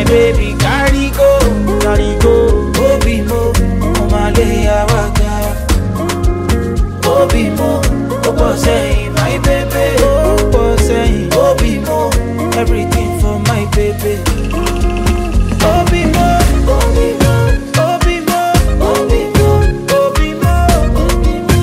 baby carry go, carry go. Obi mo, omale awaga. Obi mo, obo say my baby. Obo say Obi mo, everything for my baby. Obi mo, Obi mo, Obi mo, Obi mo, Obi mo, Obi mo.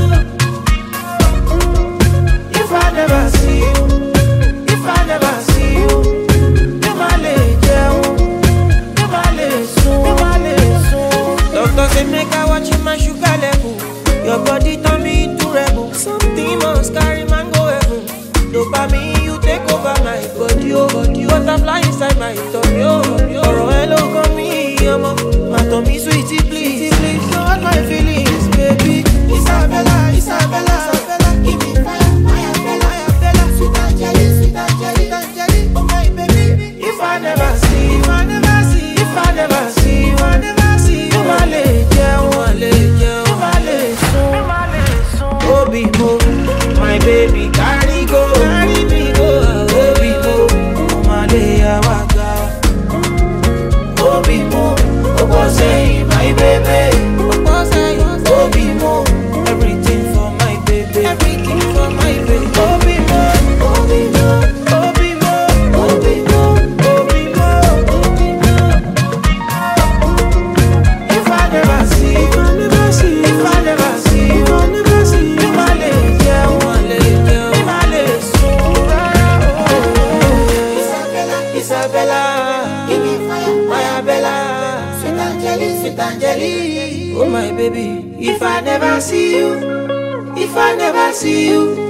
If I never see you, if I never see you, mi ma le jẹun, mi ma le sùn, mi ma le sùn. Doctor say make I watch my sugar level. Your body turn me into rebel. Something must carry man go heaven. Dopamine you take over my body, oh body. Butterfly inside my tummy, oh tummy, oh. Ọ̀rọ̀ ẹ ló kàn mí, ọmọ. Má tàn mí sweetie please, please. Don't hurt my feelings, baby. Isabella, Isabella, Isabella. Give me fire, fire, Bella, fire, Bella. Sweet Angeli, sweet Angeli, Angeli. Oh my baby. If I never see, if I never see, if I never see, if I never see. Mo máa lè jẹun, mo lè jẹun, mo máa lè sùn, mo máa lè sùn. Obi mo, my baby carry go, carry me go. Obi mo, mo máa lè yá wá ga. Obi mo, obo sẹ́yìn my baby. Obo sẹ́yìn, Obi mo, everything for my baby. Everything for my baby. Obi mo, Obi mo, Obi mo, Obi mo, Obi mo, Obi mo. If I never see, if I never see, if I never see, if I never see, mi ma le jẹun, ma le jẹun, mi ma le sùn rárá o. Isabella, Isabella, give me fire, fire Bella, sweet Angeli, sweet Angeli, oh my baby. If I never see you, if I never see you,